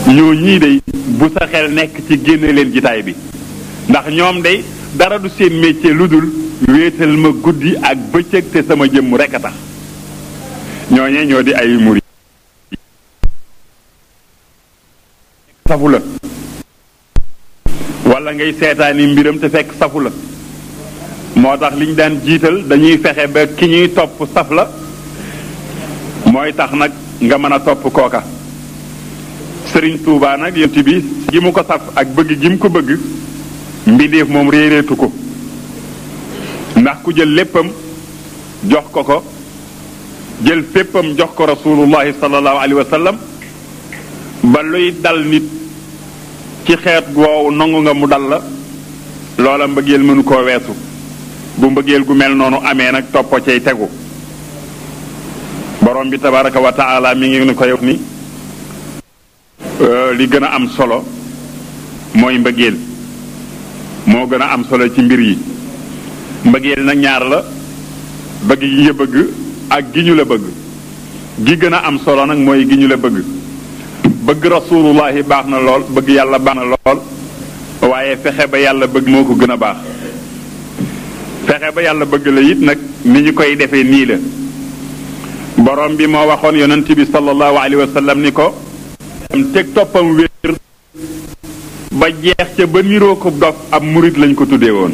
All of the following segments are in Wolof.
ñoo ñii day bu sa xel nekk ci génne leen jitaay bi ndax ñoom day dara du seen métier lu dul wéetal ma guddi ak bëccëg te sama jëmm rekk a tax ñooñee ñoo di ay murid safu la wala ngay seetaani mbiram te fekk safu la moo tax liñ daan jiital dañuy fexe ba ki ñuy topp saf la mooy tax nag nga mën a topp kooka sëriñ Tuubaa nag yonent bi gi mu ko saf ak bëgg gi mu ko bëgg mbindeef moom réeréetu ko ndax ku jël léppam jox ko ko jël féppam jox ko rasulullahi sallallahu alayhi wa sallam ba luy dal nit ci xeet woowu nangu nga mu dal la loola mbëggeel mënu koo weesu bu mbëggeel gu mel noonu amee nag toppo cay tegu borom bi tabaraka wa taala mi ngi ni koy wax ni li gën a am solo mooy mbëggeel moo gën a am solo ci mbir yi mbëggeel nag ñaar la bëgg gi nga bëgg ak gi ñu la bëgg gi gën a am solo nag mooy gi ñu la bëgg bëgg rasulullahi baax na lool bëgg yàlla baax na lool waaye fexe ba yàlla bëgg moo ko gën a baax fexe ba yàlla bëgg la it nag ni ñu koy defee nii la borom bi moo waxoon yonent bi sallallahu alayhi wa sallam ni ko teg toppam wér ba jeex ca ba niroo ko dof ab murit lañ ko tuddee woon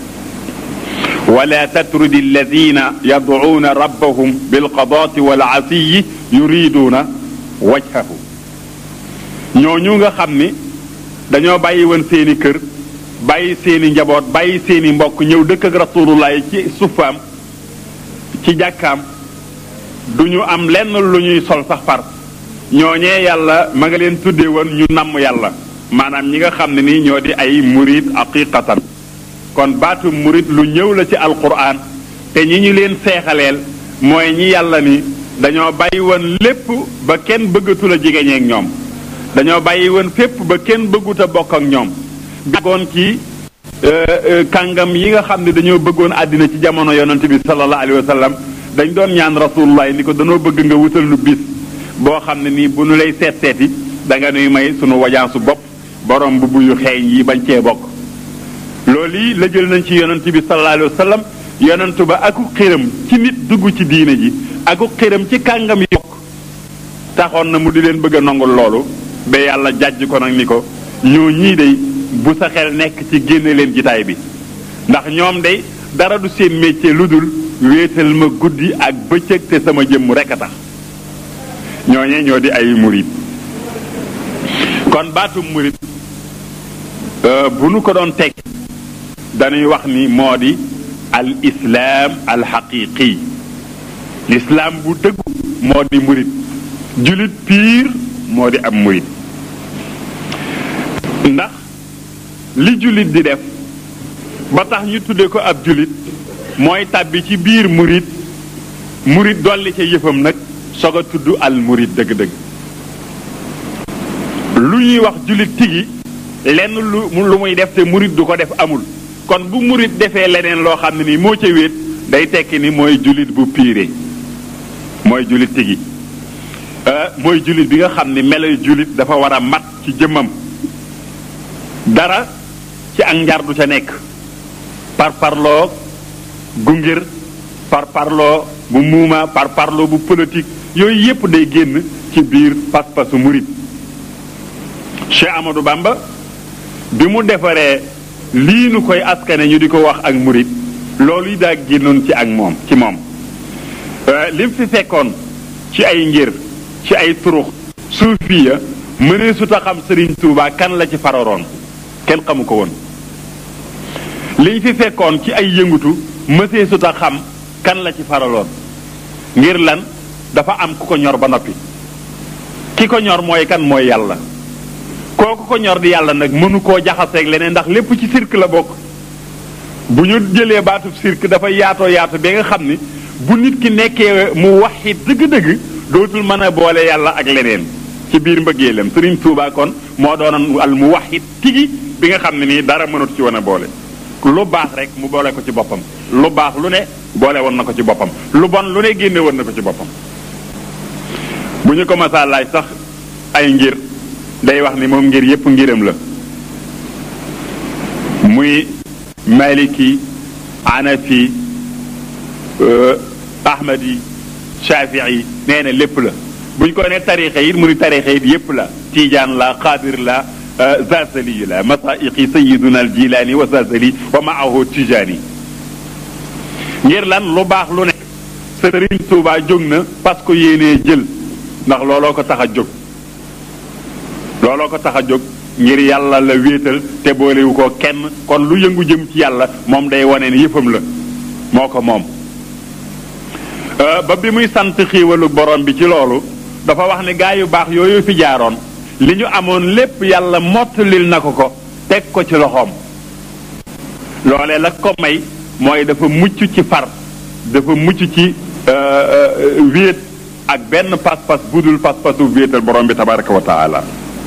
wala tatrudi alladina yadcuuna rabbahum bilqadaati walasiyi yuriduuna wajhahu ñooñu nga xam ni dañoo bàyyi woon seeni kër bàyyi seeni njaboot bàyyi seeni mbokk ñëw dëkk ak rasulullahi ci sufaam ci jàkkaam du ñu am lenn lu ñuy sol sax far ñooñee yàlla ma nga leen tuddee woon ñu namm yàlla maanaam ñi nga xam ne nii ñoo di ay murid aqiqatan kon baatu murid lu ñëw la ci alquran te ñi ñu leen seexaleel mooy ñi yàlla ni dañoo bàyyi woon lépp ba kenn bëggatu la jigéñeek ñoom dañoo bàyyi woon fépp ba kenn bëggut a bokk ak ñoom goon ci kàngam yi nga xam ne dañoo bëggoon àddina ci jamono yonent bi sallallahu alayhi wa sallam dañ doon ñaan rasulullah ni ko danoo bëgg nga wutal nu bis boo xam ne nii bu nu lay seet seeti da nga nuy may sunu wajaasu bopp borom bu buyu xeeñ yi bañ cee bokk loolu yi la jël nañ ci yonent bi sallallahu alayhi wa sallam yonentu ba aku xiram ci nit dugg ci diine ji aku xiram ci kàngam yi bokk taxoon na mu di leen bëgg a nongul loolu ba yàlla jàjj ko nag ni ko ñoo ñii day bu sa xel nekk ci génne leen jitaay bi ndax ñoom day dara du seen métier lu dul wéetal ma guddi ak bëccëg te sama jëmm rekk a tax ñooñee ñoo di ay murit kon baatu murit bu nu ko doon teg dañuy wax ni moo di al islaam al xaqiqi lislaam bu dëggu moo di murit julit piir moo di ab murit ndax li julit di def ba tax ñu tudde ko ab julit mooy tàbbi ci biir murit murit dolli ca yëfam nag soog a tudd al murit dëgg-dëgg lu ñuy wax julit tigi lenn lu lu muy def te murit du ko def amul kon bu murit defee leneen loo xam ne ni moo ca wéet day tekki ni mooy julit bu piire mooy julit tigi mooy julit bi nga xam ni meloy julit dafa war a mat ci jëmmam dara ci ak njar du ca nekk par parloo gungir par parloo bu muuma par parloo bu politique yooyu yépp day génn ci biir pas-pasu murit Cheikh Amadou Bamba bi mu defaree lii nu koy askane ñu di ko wax ak murit loolu yi daa génnoon ci ak moom ci moom lim fi fekkoon ci ay ngir ci ay turux suufiya mënee su ta xam Sëriñ Tuubaa kan la ci fararoon kenn xamu ko woon liñ fi fekkoon ci ay yëngutu mësee su ta xam kan la ci faraloon ngir lan dafa am ku ko ñor ba noppi ki ko ñor mooy kan mooy yàlla kooku ko ñor di yàlla nag mënu koo jaxaseeg leneen ndax lépp ci cirque la bokk bu ñu jëlee baatu cirque dafa yaatoo yaatu ba nga xam ni bu nit ki nekkee mu waxi dëgg-dëgg dootul mën a boole yàlla ak leneen ci biir mbëggeelam Sëriñ Tuubaa kon moo doonoon al mu waxi tigi bi nga xam ne nii dara mënatu ci wan a boole lu baax rek mu boole ko ci boppam lu baax lu ne boole woon na ko ci boppam lu bon lu ne génne woon na ko ci boppam bu ñu ko masaa laaj sax ay ngir day wax ni moom ngir yépp ngiram la muy maliki anafi ahmadi shafii nee na lépp la buñ ko ne tarixa it mu ni tarixa it yépp la tiijaan la xaadir la zazali la masaiqi sayiduna al jilaani wa zazali wa maahu tijaani ngir lan lu baax lu ne sëriñ Tuubaa jóg na parce que yéenee jël ndax looloo ko tax a jóg looloo ko tax a jóg ngir yàlla la wéetal te boolewu ko kenn kon lu yëngu jëm ci yàlla moom day wane ne yëfam la moo ko moom ba bi muy sant xiiwalu borom bi ci loolu dafa wax ne gaa yu baax yooyu fi jaaroon li ñu amoon lépp yàlla mottalil na ko ko teg ko ci loxoom loolee la ko may mooy dafa mucc ci far dafa mucc ci wéet ak benn pas-pas budul pas-pasu wéetal borom bi tabaraka wa taala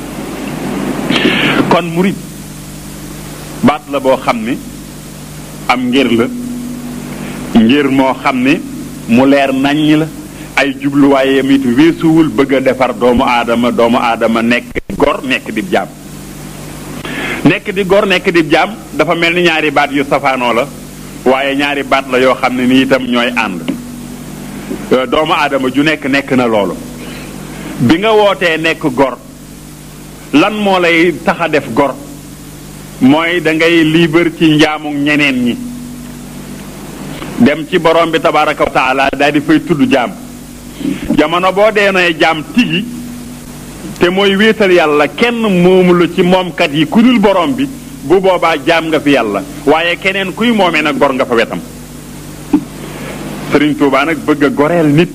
kon murit baat la boo xam ni am ngir la ngir moo xam ni mu leer naññ la ay jubluwaayam it weesuwul bëgg a defar doomu aadama doomu aadama nekk gor nekk di jaam nekk di gor nekk di jaam dafa mel ni ñaari baat yu safaanoo la waaye ñaari baat la yoo xam ne ni itam ñooy ànd doomu aadama ju nekk nekk na loolu bi nga wootee nekk gor lan moo lay tax a def gor mooy da ngay liibar ci njaamu ñeneen ñi dem ci borom bi tabaraka wa taala daal di fay tudd jaam jamono boo dee nooy jaam tigi te mooy wéetal yàlla kenn moomu la ci moomkat yi ku dul borom bi bu boobaa jaam nga fi yàlla waaye keneen kuy moomee nag gor nga fa wetam Sëriñ Tuubaa nag bëgg a goreel nit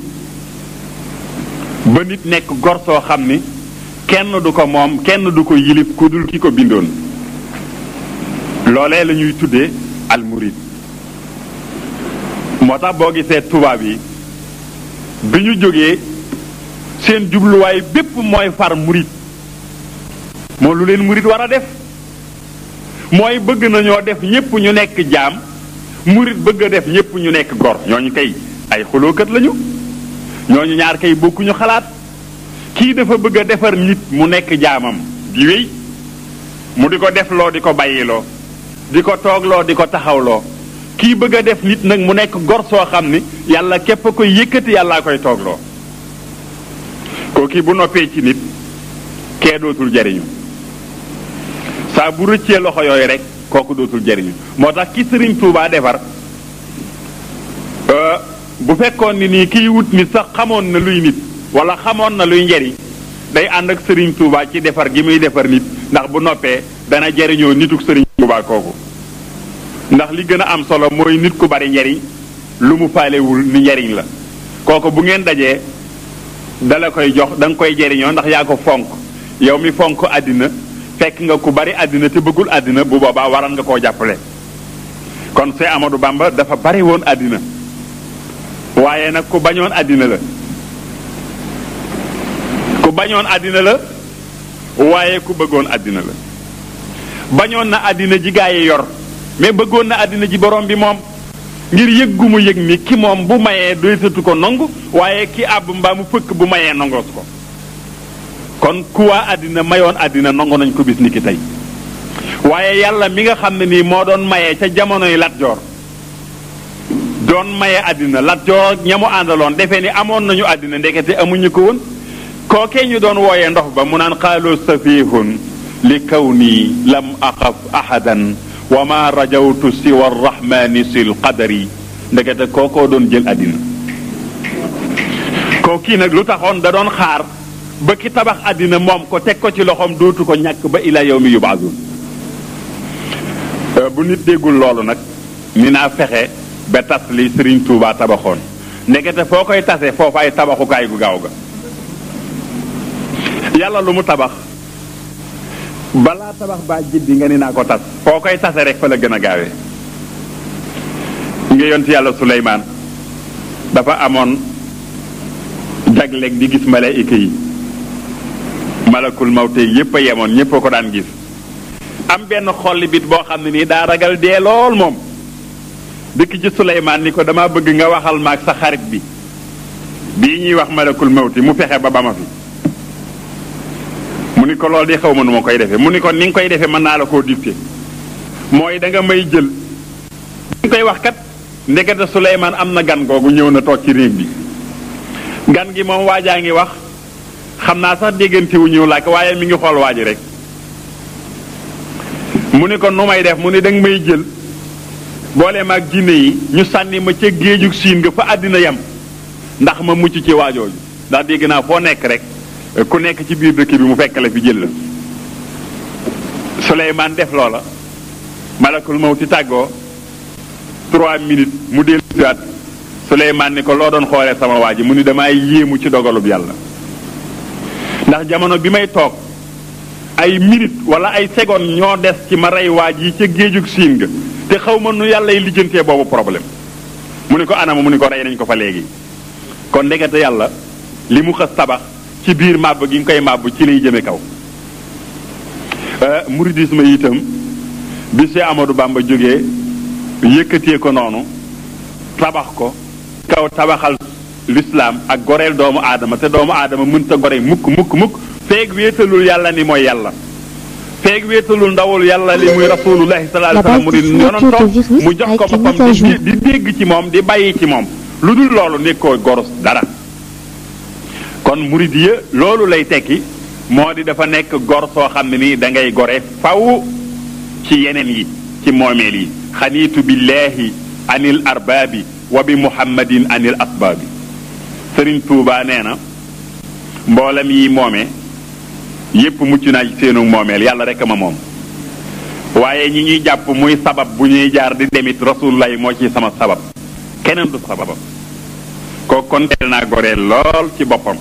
ba nit nekk gor soo xam ni kenn du ko moom kenn du ko yilif ku dul ki ko bindoon loolee la ñuy tuddee almurid moo tax boo gisee tubaab yi bi ñu jógee seen jubluwaay bépp mooy far murid moo lu leen murid war a def mooy bëgg nañoo def ñépp ñu nekk jaam murid bëgg a def ñépp ñu nekk gor ñooñu kay ay xulookat lañu ñooñu ñaar kay bokkuñu xalaat kii dafa bëgg a defar nit mu nekk jaamam di wéy mu di ko defloo di ko bàyyiloo di ko toogloo di ko taxawloo kii bëgg a def nit nag mu nekk gor soo xam ni yàlla képp a koy yëkkati yàllaa koy toogloo kooki bu noppee ci nit kee dootul jariñu saa bu rëccee loxo yooyu rek kooku dootul jariñu moo tax ki sëriñ Tuubaa defar bu fekkoon ni nii kiy wut nit sax xamoon na luy nit wala xamoon na luy njariñ day ànd ak sëriñ Tuubaa ci defar gi muy defar nit ndax bu noppee dana jariñoo nituk sëriñ Tuubaa kooku ndax li gën a am solo mooy nit ku bari njariñ lu mu faalewul ni njariñ la kooku bu ngeen dajee dala koy jox da nga koy jariñoo ndax yaa ko fonk yow mi fonk àddina fekk nga ku bari àddina te bëggul àddina bu boobaa waral nga koo jàppale kon Seex Amadou Bamba dafa bari woon àddina waaye nag ku bañoon àddina la ku bañoon àddina la waaye ku bëggoon àddina la bañoon na àddina ji gaa yi yor mais bëggoon na àddina ji borom bi moom ngir yëg gu mu yëg ni ki moom bu mayee doysatu ko nongu waaye ki àbb mbaa mu fëkk bu mayee nongoos ko kon ku waa àddina mayoon àddina nongo nañ ko bis ni ki tey waaye yàlla mi nga xam ne nii moo doon mayee ca jamonoy Lat Joor doon maye àddina Lat Joor ña mu àndaloon defee ni amoon nañu àddina ndekete amuñu ko woon kookee ñu doon wooyee ndox ba mu naan xaaloo safihun li kaw nii lam axaf ahadan wa ma rajawtu siwa arrahmani sil qadari ndekete kookoo doon jël àddina kookii nag lu taxoon da doon xaar ba ki tabax àddina moom ko teg ko ci loxoom dootu ko ñàkk ba ila yawmi yubaasun bu nit déggul loolu nag ni naa fexe ba tas li Sëriñ Tuubaa tabaxoon ndekete foo koy tase foofu ay tabaxukaay gu gaaw ga yàlla lu mu tabax balaa tabax baa jiddi nga ni naa ko tas foo koy tase rek fa la gën a gaawee nga yont yàlla Suleymaan dafa amoon jagleeg di gis malaayika yi malakul mawte yépp a yemoon ñépp a ko daan gis am benn xolli bit boo xam ne nii daa ragal dee lool moom dikk ci Suleymaan ni ko dama bëgg nga waxal ma ak sa xarit bi bii ñuy wax malakul mawti mu fexe ba ba ma fi mu ni ko loolu di xaw ma nu ma koy defee mu ni ko ni nga koy defee mën naa la koo dicté mooy da nga may jël ñu koy wax kat ndekete Suleymaan am na gan googu ñëw na toog ci réew bi gan gi moom waajaa ngi wax xam naa sax déggante wu ñëw làkk waaye mi ngi xool waaji rek mu ni ko nu may def mu ni da nga may jël boole ma ak jinne yi ñu sànni ma ca géejug siin nga fa àddina yam ndax ma mucc ci waajooju ndax dégg naa foo nekk rek ku nekk ci biir dëkk bi mu fekk la fi jël la Suleymaan def loola malakul mawti tàggoo trois minutes mu dellu siwaat Suleymaan ni ko loo doon xoolee sama waa ji mu ni damay yéemu ci dogalub yàlla ndax jamono bi may toog ay minutes wala ay secondes ñoo des ci ma rey waaj yi ca géejug siin nga te xaw ma nu yàlla y lijjantee boobu problème mu ni ko anama mu ni ko rey nañ ko fa léegi kon ndekete yàlla li mu xës tabax ci biir màbb gi nga koy màbb ci lay jëme kaw muridisme itam bi si Amadou Bamba jógee yëkkatee ko noonu tabax ko kaw tabaxal lislaam ak goreel doomu aadama te doomu aadama mënta gore mukk mukk mukk feeg wéetalul yàlla ni mooy yàlla feeg wéetalul ndawul yàlla li muy rasulullahi sallallahu alayhi wasallam mu di yonantoom mu jox ko boppam di di dégg ci moom di bàyyi ci moom lu dul loolu nekkoo gorus dara kon muridiya loolu lay tekki moo di dafa nekk gor soo xam ne nii da ngay gore faw ci yeneen yi ci moomeel yi xaniitu billahi anil arbaabi wa bi muhammadin anil asbaabi sëriñ tuubaa nee na mboolem yi moome yépp mucc naa ci seenu moomeel yàlla rek ma moom waaye ñi ñuy jàpp muy sabab bu ñuy jaar di demit rasulullah moo ci sama sabab keneen du sababam ko kon teel naa goreel lool ci boppam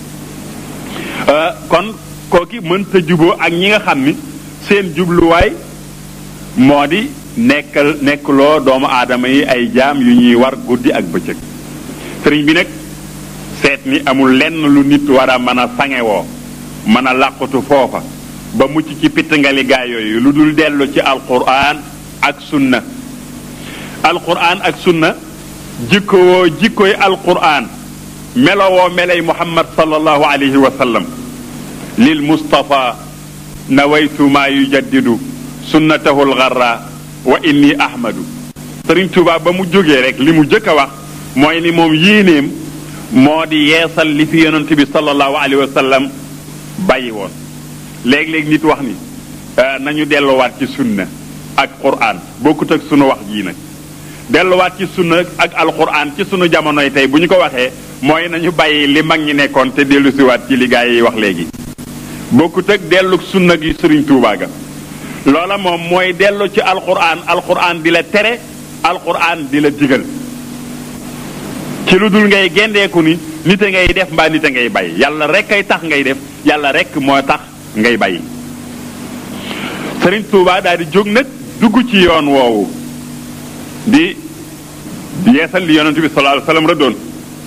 kon kooki mënta juboo ak ñi nga xam ni seen jubluwaay moo di nekkal nekkloo doomu aadama yi ay jaam yu ñuy war guddi ak bëccëg sëriñ bi nag seet ni amul lenn lu nit war a mën a sangewoo mën a làqutu foofa ba mucc ci pittangali gaa yooyu lu dul dellu ci alquran ak sunna alquran ak sunna jikkowoo jikkoy alquran melowoo melay muhammad sallallahu alayhi wa sallam lil mustafa nawaytu maa yujaddidu sunnatahu algarra wa inni ahmadu sëriñ Tuubaa ba mu jógee rek li mu jëkk a wax mooy ni moom yéenéem moo di yeesal li fi yonent bi sallallahu alayhi wa sallam bàyyi woon léeg-léeg nit wax ni nañu delluwaat ci sunna ak quraan bokkut ak sunu wax jii nag delluwaat ci sunna ak alquran ci sunu jamonoy tey bu ñu ko waxee mooy nañu bàyyi li mag ñi nekkoon te dellu siwaat ci li gaa yi wax léegi bokkut ak dellu sunna gi sëriñ Tuubaa ga loola moom mooy dellu ci alquran alquran di la tere alquran di la digal ci lu dul ngay gendeeku ni nit a ngay def mbaa nit a ngay bàyyi yàlla rek ay tax ngay def yàlla rek moo tax ngay bàyyi sëriñ Tuubaa daal di jóg nag dugg ci yoon woowu di yeesal li yonent bi sallallahu alayhi wasallam rëddoon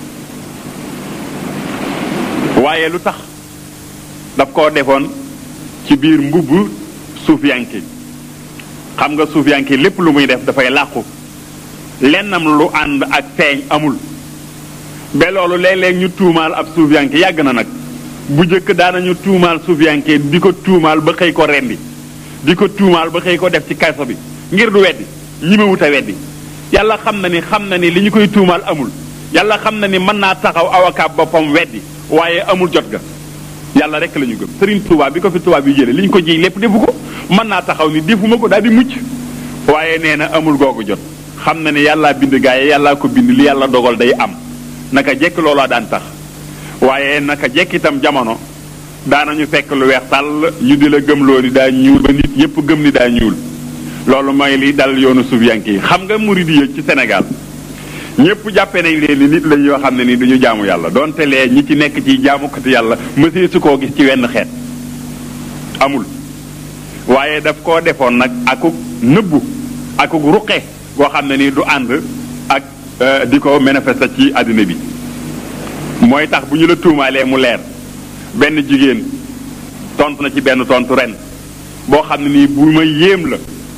waaye lu tax daf koo defoon ci biir mbubb suufiyanke xam nga suufiyanke lépp lu muy def dafay làqu lennam lu ànd ak feeñ amul ba loolu léeg-léeg ñu tuumaal ab suufiyanke yàgg na nag bu njëkk daanañu tuumaal suufiyanke di ko tuumaal ba xëy ko rendi di ko tuumaal ba xëy ko def ci kaso bi ngir du weddi ñi ma wut a weddi yàlla xam na ni xam na ni li ñu koy tuumaal amul yàlla xam na ni mën naa taxaw avocat boppam weddi waaye amul jot ga yàlla rek la ñu gëm Serigne Touba bi ko fi tubaab yi jëlee li ñu ko jiy lépp defu ko mën naa taxaw ni defuma ko daal di mucc waaye nee na amul googu jot xam na ne yàllaa bind gaa yi yàllaa ko bind li yàlla dogal day am naka jekk loolaa daan tax waaye naka jekk itam jamono daanañu fekk lu weex tàll ñu di la gëm loo ni daa ñuul ba nit ñëpp gëm ni daa ñuul loolu mooy li dal yoonu suufiyanke yi xam nga murid yi ci Sénégal ñëpp jàppe nañ leen ni nit lañ yoo xam ne ni duñu jaamu yàlla donte lee ñi ci nekk ci jaamukati yàlla mësee su koo gis ci wenn xeet amul waaye daf koo defoon nag akuk nëbbu akuk ruqe goo xam ne ni du ànd ak di ko manifester ci àddina bi mooy tax bu ñu la tuumaalee mu leer benn jigéen tontu na ci benn tontu ren boo xam ne nii bu ma yéem la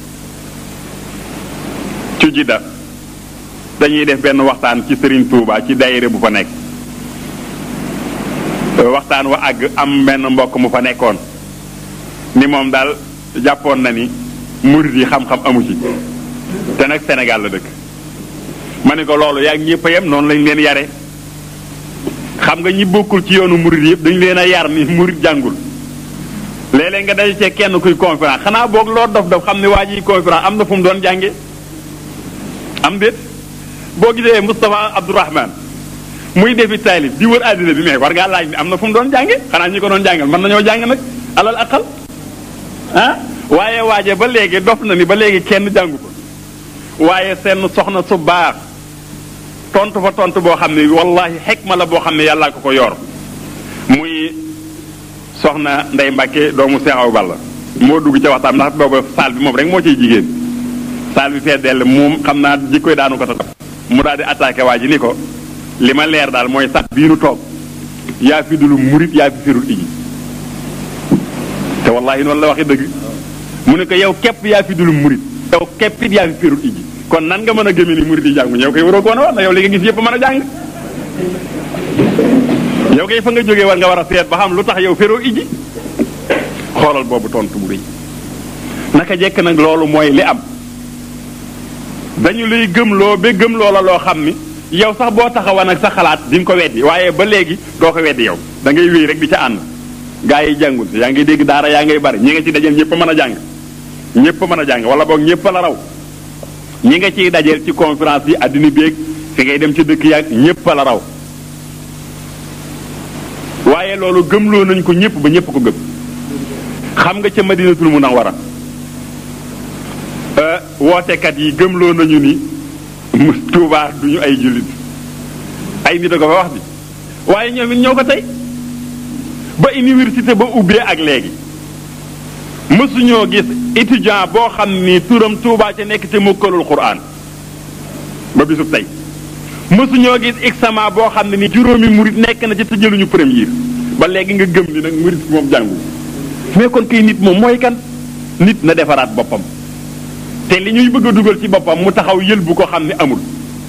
ci jidda dañuy def benn waxtaan ci Serigne Touba ci daayira bu fa nekk waxtaan wa àgg am benn mbokk mu fa nekkoon ni moom daal jàppoon na ni murid yi xam-xam amu ci te nag Sénégal la dëkk ma ne ko loolu yaa ngi ñëpp a yem noonu lañ leen yare xam nga ñi bokkul ci yoonu murid yëpp dañu leen a yar ni murid jàngul léeg-léeg nga daje cee kenn kuy conférence xanaa boog loo dof dof xam ne waa ji conférence am na fu mu doon jànge am déet boo gisee Moustapha Abdourahman muy defi taalib di wër àddina bi mais war ngaa laaj ni am na fu mu doon jànge xanaa ñi ko doon jàngal mën nañoo jàng nag alal aqal ah waaye waaje ba léegi dof na ni ba léegi kenn jàngu ko waaye seen soxna su baax tontu fa tontu boo xam ne wallahi xekma la boo xam ne yàllaa ko ko yor muy soxna Ndey Mbàkke doomu Seex Awa Balla moo dugg ca waxtaan ndax booba saal bi moom rek moo ciy jigéen saal bi fee dell moom xam naa jikkoy daanu ko tatab mu daal di attaqué waa ji ni ko li ma leer daal mooy sax bii nu toog yaa fi dulu murit yaa fi firul iji te wallahi noonu la waxee dëgg mu ne ko yow képp yaa fi dulu murit yow képp it yaa fi firul iji kon nan nga mën a gëmee ni murit yi jàngu ñëw koy waroo ko woon a wax na yow li nga gis yëpp mën a jàng yow kay fa nga jógee war nga war a seet ba xam lu tax yow feroo iji xoolal boobu tontu bu rëy naka jekk nag loolu mooy li am dañu lay gëmloo ba gëmloo la loo xam ni yow sax boo taxawoon ak sa xalaat di nga ko weddi waaye ba léegi doo ko weddi yow da ngay wéy rek di ca ànd gaa yi jàngul yaa ngi dégg daara yaa ngay bari ñi nga ci dajeel ñëpp mën a jàng ñëpp mën a jàng wala boog ñëpp la raw ñi nga ciy dajeel ci conférence yi àddina béeg fi ngay dem ci dëkk yaag ñëpp la raw waaye loolu gëmloo nañ ko ñëpp ba ñëpp ko gëm xam nga ca madinatul munawwara wootekat yi gëmloo nañu ni mu tuubaa duñu ay jullit ay nit a ko fa wax bi waaye ñoom it ñoo ko tey ba université ba ubbee ak léegi mësuñoo gis étudiant boo xam ni turam tuubaa ca nekk te mokkalul quraan ba bisub tey mësuñoo gis examen boo xam ne ni juróomi murit nekk na ci te jëluñu premier ba léegi nga gëm ni nag murit moom jàngu mais kon kay nit moom mooy kan nit na defaraat boppam te li ñuy bëgg a dugal ci boppam mu taxaw yël bu ko xam ne amul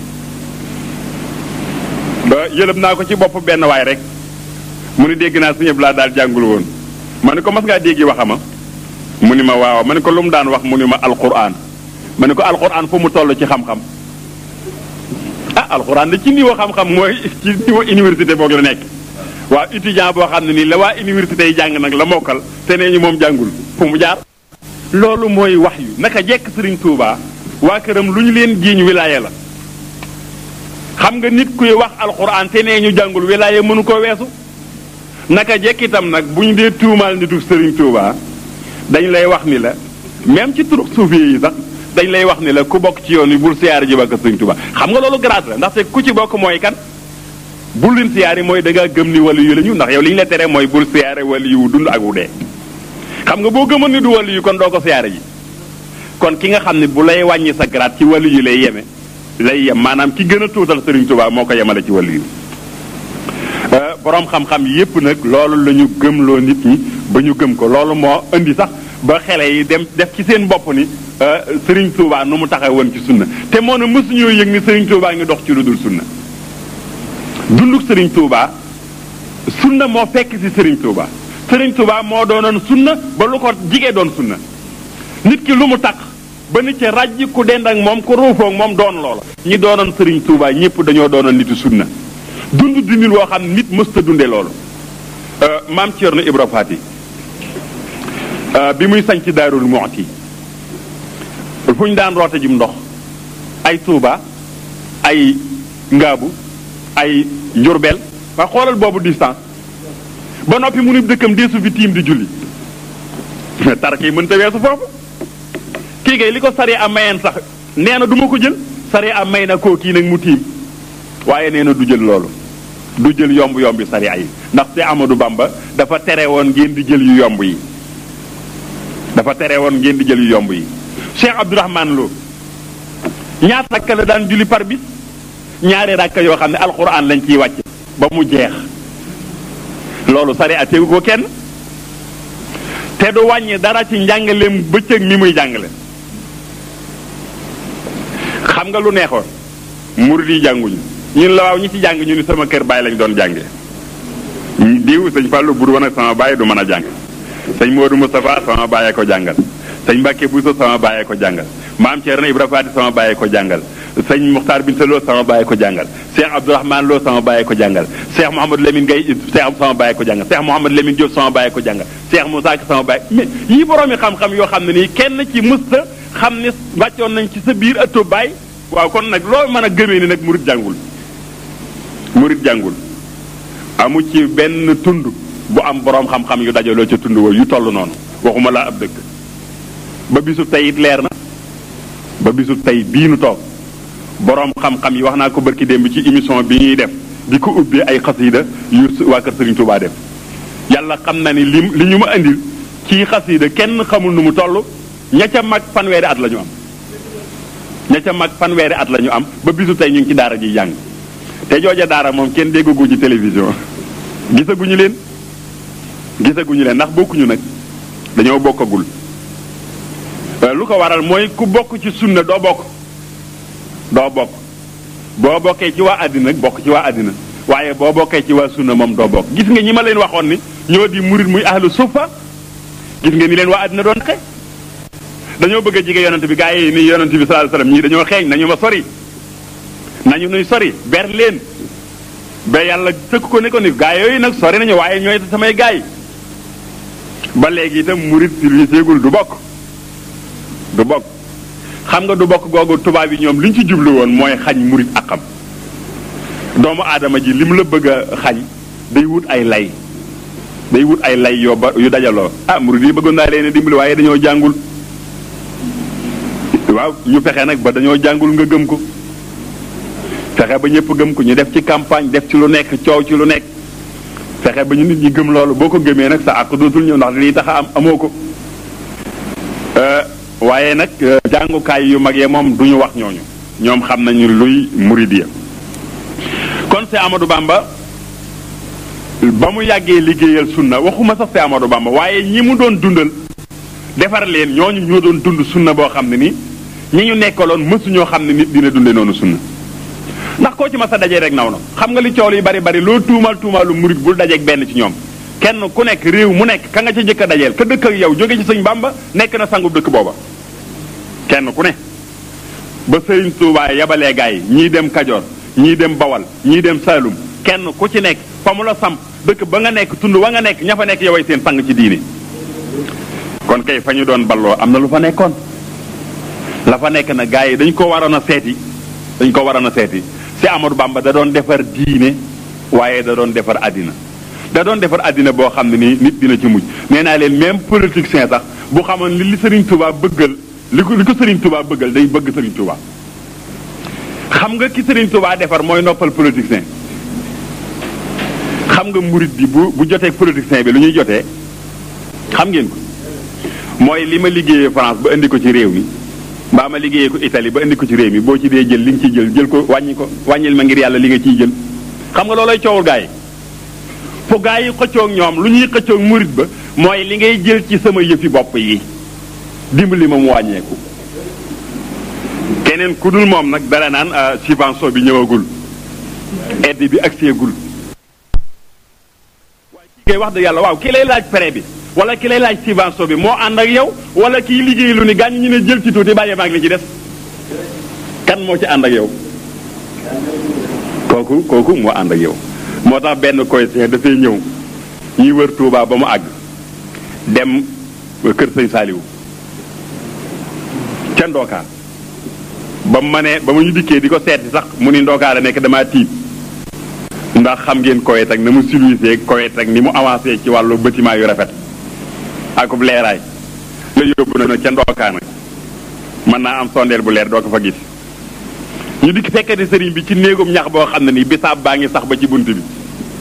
ba yëlëb naa ko ci bopp benn waay rek mu ni dégg naa suñu laa daal jàngul woon ma ne ko mas ngaa déggi waxama mu ni ma waaw ma ne ko lu mu daan wax mu ni ma alquran ma ne ko alquran fu mu toll ci xam-xam ah alxuraan da ci niveau xam-xam mooy ci niveau université boog la nekk waaw étudiant boo xam ne nii la waa université yi jàng nag la mokkal te nee ñu moom jàngul fu mu jaar loolu mooy wax yu naka jekk sëriñ Touba waa këram lu ñu leen jiiñ wilaaye la xam nga nit kuy wax alxuraan te nee ñu jàngul wilaaye mënu ko weesu naka jekk itam nag bu ñu dee tuumaal nitu sëriñ Touba dañ lay wax ni la même ci turux suufi yi sax dañ lay wax ni la ku bokk ci yoon wi bul siyaare ji bakk sëriñ Touba xam nga loolu grâce la ndaxte ku ci bokk mooy kan bul leen siyaare mooy da ngaa gëm ni wàllu yu la ñu ndax yow li ñu la tere mooy bul siyaare wàllu yu dund ak wu dee xam nga boo gëmoon ni du wàllu yu kon doo ko siyaare ji kon ki nga xam ne bu lay wàññi sa grade ci wàllu yu lay yeme lay yem maanaam ki gën a tuutal sëriñ Touba moo ko yemale ci wàllu yu boroom xam-xam yépp nag loolu la ñu gëmloo nit ñi ba ñu gëm ko loolu moo indi sax ba xele yi dem def ci seen bopp ni sëriñ Touba nu mu taxaw woon ci sunna te moo ne mësuñoo yëg ni sëriñ Touba ngi dox ci lu dul sunna dunduk sëriñ Touba sunna moo fekk ci sëriñ Touba sëriñ Touba moo doonoon sunna ba lu ko jigee doon sunna nit ki lu mu tax ba nit ci ràjj ku dend ak moom ku ruufoog moom doon loola ñi doonoon sëriñ Touba ñëpp dañoo doonoon nitu sunna dund dundin woo xam nit mësta dunde loolu maam Thierno Ibra Fati bi muy sañ ci Daarul Muxti fu ñu daan roote jum ndox ay Touba ay Ngaabu ay Njurbel waa xoolal boobu distance ba noppi mu ni dëkkam deesu fi tiim di julli tark yi mënta weesu foofu kii kay li ko sari am mayeen sax nee na du ma ko jël sari am may na koo kii nag mu tiim waaye nee na du jël loolu du jël yomb yombi sari ay ndax te Amadou Bamba dafa tere woon ngeen di jël yu yomb yi dafa tere woon ngeen di jël yu yomb yi Cheikh Abdourahman Lo ñaata rakka la daan julli par bis ñaari rakka yoo xam ne alxuraan lañ ciy wàcce ba mu jeex loolu sari a tegu ko kenn te du wàññi dara ci njàngaleem bëccëg mi muy jàngale xam nga lu neexoon murid yi jànguñu ñun la waaw ñi ci jàng ñu ni sama kër baay lañ doon jànge diw sëñ Fallou bu du woon ak sama baay du mën a jàng sëñ Modou Moustapha sama bàyyee ko jàngal sëñ Mbacke Bousso sama bàyyee ko jàngal maam Thierno Ibra Fati sama bàyyee ko jàngal sëñ Muxtaar Binta Lo sama bàyyee ko jàngal Cheikh Abdourahmane Lo sama bàyyee ko jàngal Cheikh Mouhamadou Lamine Gueye Cheikh sama bàyyee ko jàngal Cheikh Mouhamadou Lamine Diop sama bàyyee ko jàngal Cheikh Moussa Ka sama bàyyee mais yii boroomi xam-xam yoo xam ne nii kenn ci mësta xam ne wàccoon nañ ci sa biir ëttu baay waaw kon nag loo mën a gëmee ni nag murit jàngul murit jàngul amu ci benn tund bu am boroom xam-xam yu dajaloo ca tund woo yu toll noonu waxuma laa ab dëkk ba bisu tey it leer na ba bisu tey bii nu toog boroom xam-xam yi wax naa ko barki démb ci émission bi ñuy def di ko ubbee ay xasiida yu waa kër Serigne Touba def yàlla xam na ni li li ñu ma indil ci xasiida kenn xamul nu mu toll ña ca mag fanweeri at la ñu am ña ca mag fanweeri at la ñu am ba bisu tey ñu ngi ci daara ji jàng te jooja daara moom kenn déggagu ci télévision gisaguñu leen gisaguñu leen ndax bokkuñu nag dañoo bokkagul lu ko waral mooy ku bokk ci sunna doo bokk doo bokk boo bokkee ci waa àddina bokk ci waa àddina waaye boo bokkee ci waa sunna moom doo bokk gis nga ñi ma leen waxoon ni ñoo di murit muy ahlu sufa gis nga ni leen waa àddina doon xe dañoo bëgg a jige yonent bi gaa yi ni yonent bi sallallahu alayhi wasallam ñii dañoo xeeñ nañu ma sori nañu nuy sori ber leen ba yàlla tëkk ko ne ko ni gaa yooyu nag sori nañu waaye ñooy samay gaa yi ba léegi itam murit silviségul du bokk du bokk xam nga du bokk googu tubaab yi ñoom li ñu ci jublu woon mooy xañ murit ak xam doomu aadama ji li mu la bëgg a xañ day wut ay lay day wut ay lay yoo ba yu dajaloo ah murit yi bëggoon naa leen dimbali waaye dañoo jàngul waaw ñu fexe nag ba dañoo jàngul nga gëm ko fexe ba ñëpp gëm ko ñu def ci campagne def ci lu nekk coow ci lu nekk fexe ba ñu nit ñi gëm loolu boo ko gëmee nag sa àq dootul ñëw ndax lii tax a am amoo ko waaye nag jàngukaay yu mag yee moom du ñu wax ñooñu ñoom xam nañu luy muridiya kon si Amadou Bamba ba mu yàggee liggéeyal sunna waxuma sax si Amadou Bamba waaye ñi mu doon dundal defar leen ñooñu ñoo doon dund sunna boo xam ne ni ñi ñu nekkaloon mësuñoo xam ne nit dina dunde noonu sunna ndax koo ci ma sa dajee rek naw na xam nga li coow yi bari bari loo tuumal tuumaalu murit bul dajeeg benn ci ñoom kenn ku nekk réew mu nekk ka nga ca njëkk a dajeel ka dëkk ak yow jóge ci sëñ Bamba nekk na sangub dëkk booba kenn ku ne ba sëriñ Tuubaa yabalee gaa yi ñii dem Kajoor ñii dem Bawal ñii dem Saalum kenn ku ci nekk fa mu la samp dëkk ba nga nekk tund wa nga nekk ña fa nekk yoway seen sang ci diine kon kay fa ñu doon balloo am na lu fa nekkoon la fa nekk na gaa yi dañ ko waroon a seeti dañ ko waroon a seeti si Amadou Bamba da doon defar diine waaye da doon defar àddina da doon defar àddina boo xam ne nii nit dina ci mujj nee naa leen même politicien sax bu xamoon li li Serigne Touba bëggal li ko li ko Serigne Touba bëggal day bëgg Serigne Touba. xam nga ki Serigne Touba defar mooy noppal politicien xam nga murit bi bu bu jotee politicien bi lu ñuy jotee xam ngeen ko mooy li ma liggéeyee France ba indi ko ci réew mi. mbaa ma liggéeyee ko Italie ba indi ko ci réew mi boo ci dee jël li nga ciy jël jël ko wàññi ko wàññil ma ngir yàlla li nga ciy jël xam nga loolay coowul gaa yi fu gaa yi xëccoog ñoom lu ñuy xëccoog murit ba mooy li ngay jël ci sama yëfi bopp yi dimbali ma mu wàññeeku keneen ku dul moom nag dara naan subvention bi ñëwagul aide bi ak seegul waaye kii ngay wax dëgg yàlla waaw kii lay laaj prêt bi wala ki lay laaj subvention bi moo ànd ak yow wala kii liggéey lu ni gaañ ñu ne jël ci tuuti bàyyi maag li ci des kan moo ci ànd ak yow kooku kooku moo ànd ak yow moo tax benn coïncien dafay ñëw ñuy wër Touba ba mu àgg dem kër sëñ Saaliwu ca ndookaan ba mu ma ne ba mu ñu dikkee di ko seeti sax mu ni ndookaan la nekk damaa tiit ndax xam ngeen Koweït ak na mu civilisé Koweït ak ni mu avancé ci wàllu bâtiment yu rafet akub leeraay la yóbbu na ca ndookaan nag mën naa am sondeel bu leer doo ko fa gis ñu dikk fekkati sëriñ bi ci néegum ñax boo xam ne nii bisaab baa ngi sax ba ci bunt bi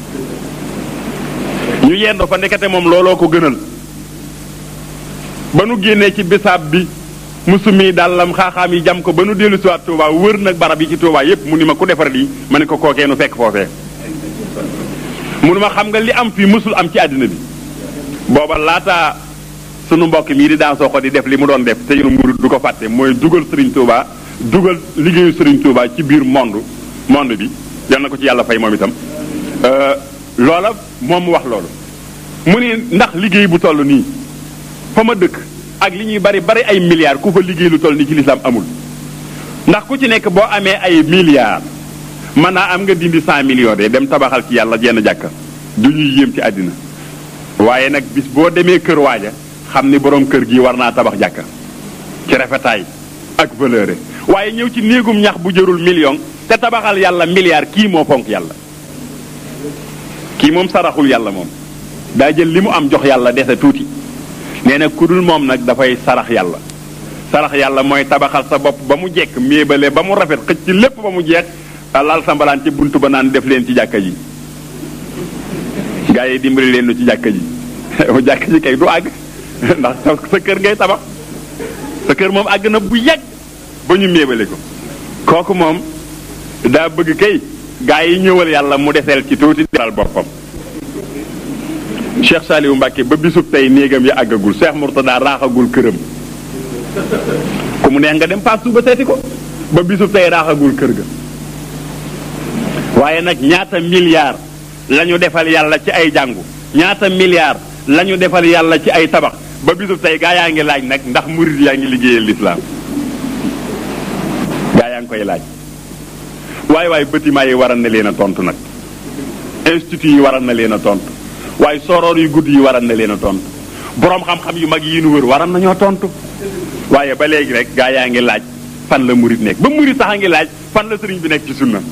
ñu yendoo fa ndekete moom looloo ko gënal ba nu génnee ci bisaab bi musumi dàllam xaaxaam yi jam ko ba nu dellu siwaat Touba wër nag barab yi ci Touba yépp mu ni ma ku defar lii ma ne ko kookee nu fekk foofee mu ni ma xam nga li am fii mësul am ci àddina bi booba laata sunu mbokk mii di daan soo ko di def li mu doon def te yoonu murid du ko fàtte mooy dugal Serigne Touba dugal liggéeyu Serigne Touba ci biir monde monde bi yal na ko ci yàlla fay moom itam loola moom mu wax loolu mu ne ndax liggéey bu toll nii fa ma dëkk ak li ñuy bari bari ay milliards ku fa liggéey lu toll nii ci lislaam amul ndax ku ci nekk boo amee ay milliards mën naa am nga dindi cent millions de dem tabaxal ci yàlla jenn jàkka du ñuy yéem ci àddina waaye nag bis boo demee kër waaja xam ni borom kër gi war naa tabax jàkka ci rafetaay ak valeur waaye ñëw ci néegum ñax bu jërul million te tabaxal yàlla milliard kii moo fonk yàlla kii moom saraxul yàlla moom daa jël li mu am jox yàlla dese tuuti nee na ku dul moom nag dafay sarax yàlla sarax yàlla mooy tabaxal sa bopp ba mu jekk méebale ba mu rafet xëcc ci lépp ba mu jeex laal sa mbalaan ci bunt ba naan def leen ci jàkka ji gaa yi dimbali leen ci jàkka ji jàkka ji kay du àgg ndax sa kër ngay tabax sa kër moom àgg na bu yàgg ba ñu méebale ko kooku moom daa bëgg kay gaa yi ñëwal yàlla mu deseel ci tuuti deral boppam Cheikh Saliou Mbacke ba bisub tey néegam yi àggagul Cheikh Mourtada raaxagul këram ku mu neex nga dem paas suba seeti ko ba bisub tey raaxagul kër ga waaye nag ñaata milliards la ñu defal yàlla ci ay jàngu ñaata milliards la ñu defal yàlla ci ay tabax ba bisub tey gaa yaa ngi laaj nag ndax murid yaa ngi liggéeyal lislaam gaa yaa ngi koy laaj waaye waaye bâtiment yi waral na leen a tontu nag institut yi waral na leen a tontu waaye soroor yu gudd yi waral na leen a tontu boroom xam-xam yu mag yi nu wër waral nañoo tontu waaye ba léegi rek gaa yaa ngi laaj fan la murid nekk ba murid sax a ngi laaj fan la sëriñ bi nekk ci sunna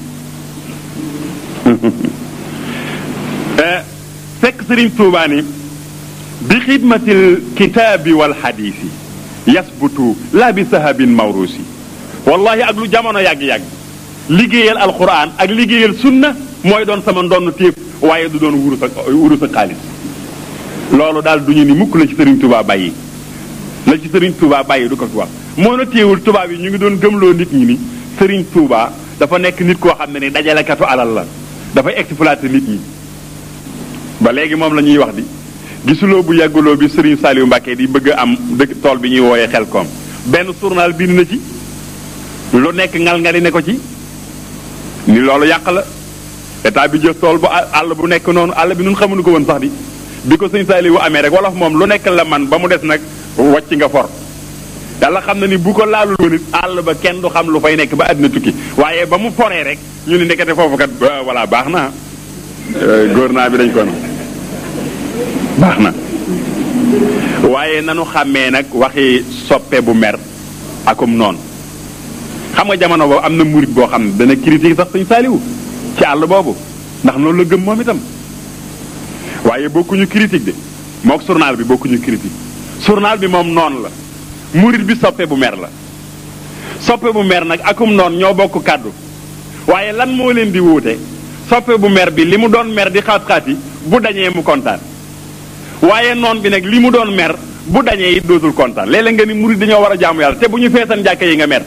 fekk sëriñ Tuubaa ni bi xidmatil kitaabi wal xadiisi yasbutu laa bi sahabin mawrusi wallahi ak lu jamono yàgg-yàgg liggéeyal alquran ak liggéeyal sunna mooy doon sama ndonn téef waaye du doon wurus ak wurus ak xaalis loolu daal duñu ni mukk la ci sëriñ Tuubaa bàyyi la ci sëriñ Tuubaa bàyyi du ko fi wax moo na téewul tubaab yi ñu ngi doon gëmloo nit ñi ni sëriñ Tuubaa dafa nekk nit koo xam ne ni dajalekatu alal la dafay exploiter nit ñi ba léegi moom la ñuy wax di gisuloo bu yàgguloo bi Serigne Saliou Mbacke di bëgg a am dëkk tool bi ñuy wooyee xel koom benn journal bind na ci lu nekk ngal ngali ne ko ci ni loolu yàq la état bi jël tool bu àll bu nekk noonu àll bi nun xamuñu ko woon sax di bi ko Serigne Saliou amee rek wolof moom lu nekk la man ba mu des nag wàcc nga for yàlla xam na ni bu ko laalul woon it àll ba kenn du xam lu fay nekk ba àddina tukki waaye ba mu foree rek ñu ni nekkate foofu kat voilà baax na gouvernement bi dañ ko baax na waaye nanu xàmmee nag waxi soppe bu mer akum noonu xam nga jamono boobu am na murit boo xam ne dana critique sax suñ saaliwu ci àll boobu ndax noonu la gëm moom itam waaye bokkuñu critique de mook journal bi bokkuñu critique journal bi moom noonu la murit bi soppe bu mer la soppe bu mer nag akum noonu ñoo bokk kàddu waaye lan moo leen di wuute soppe bu mer bi li mu doon mer di xaat-xaat yi bu dañee mu kontaan waaye noon bi nag li mu doon mer bu dañee it dootul kontaan léeg-léeg nga ni murid dañoo war a jaamu yàlla te bu ñu feesan jàkka yi nga mer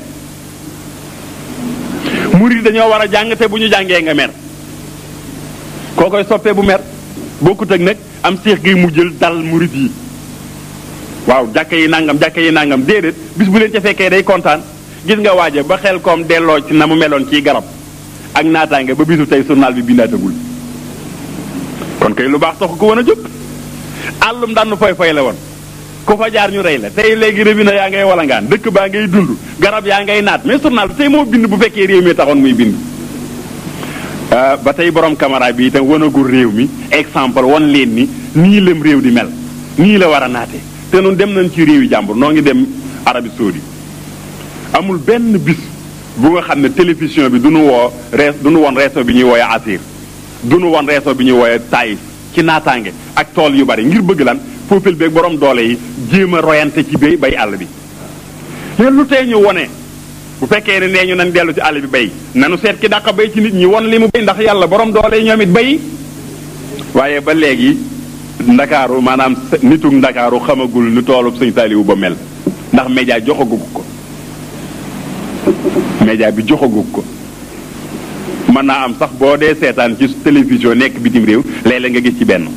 murid dañoo war a jàng te bu ñu jàngee nga mer koo koy soppe bu mer bokkut ak nag am seex gi mu jël dal murid yi waaw jàkka yi nangam jàkka yi nangam déedéet bis bu leen ca fekkee day kontaan gis nga waaja ba xel koom delloo ci na mu meloon ciy garab ak naataange ba bisu tey journal bi bindaatagul kon kay lu baax taxu ko woon a jóg àllum dànn foy foy la woon ku fa jaar ñu rey la tey léegi rébina yaa ngay walangaan dëkk baa ngay dund garab yaa ngay naat mais journal bi tey moo bind bu fekkee réew mi taxoon muy bind ba tey borom caméra bi itam wanagul réew mi exemple wan leen ni nii lëm réew di mel nii la war a naate te noonu dem nañ ci réew yi jàmbur noo ngi dem Arabie Saoudi amul benn bis bu nga xam ne télévision bi du nu woo rees du nu woon reeso bi ñuy wooye Asir du nu woon reeso bi ñuy wooye Taïf ci naataange ak tool yu bari ngir bëgg lan foofil beeg borom doole yi jéem a royante ci bay bay àll bi leen lu tey ñu wone bu fekkee ne nee ñu nañ dellu ci àll bi bay nanu seet ki dàq bay ci nit ñi won li mu bay ndax yàlla borom doole yi ñoom it bay waaye ba léegi ndakaaru maanaam nitug ndakaaru xamagul nu toolub sëñ Saaliwu ba mel ndax média joxagu ko média bi joxagu ko mën naa am sax boo dee seetaan ci télévision nekk bitim réew léeg-léeg nga gis ci benn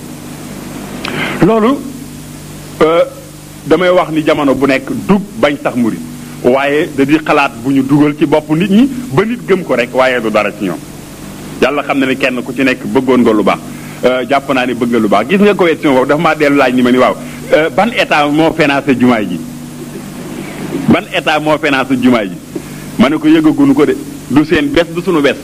loolu damay wax ni jamono bu nekk dug bañ tax murit waaye da di xalaat bu ñu dugal ci bopp nit ñi ba nit gëm ko rek waaye du dara ci ñoom yàlla xam na ne kenn ku ci nekk bëggoon nga lu baax jàpp naa ne bëgg nga lu baax gis nga question boobu dafa maa dellu laaj ni ma ni waaw ban état moo financé jumaay ji ban état moo financé jumaay ji ma ne ko yëgagunu ko de du seen bés du sunu bés